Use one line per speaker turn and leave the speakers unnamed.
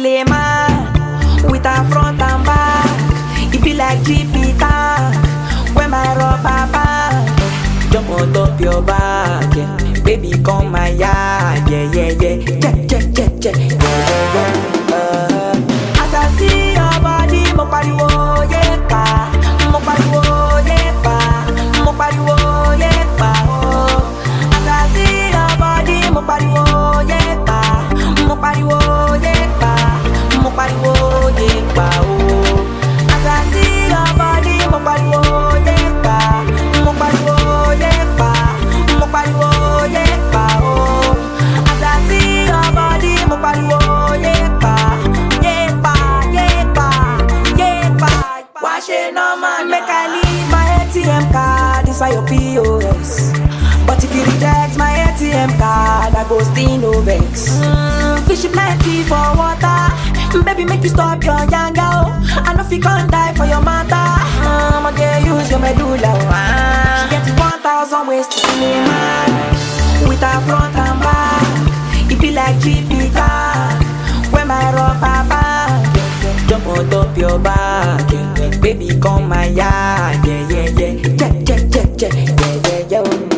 kill a man with her front and back. It be like GP tank when my rubber band jump on top your back. Yeah. Baby, come my yard. Yeah, yeah, yeah. Check, check, check, check. Yeah, yeah, yeah. Uh, as I see your body, mo pariwo yepa, mo pariwo yepa, mo pariwo yepa. Oh. As I see your body, mo pariwo yepa, mo pariwo yepa, mo pariwo yepa. Oh. As I see your body, mo pariwo yepa, mo pariwo yepa, mo pariwo yepa. Oh. As I see your body, mo pariwo yepa, yepa, yepa, yepa. Why she no man make I leave my ATM card inside your POS? But if you reject my ATM card, I go still no vex. Mm, fish plenty for water. Baby, make you stop your yanga. Oh. I know if you can't die for your matter. I'ma get use your medulla. Oh. Ah. She get 1,000 ways to kill a man with her front and back. It be like GP car when my rubber band jump on top your back. Yeah. Baby, come my yard. Yeah, yeah, yeah. Check, check, check, check. Yeah, yeah, yeah. oh.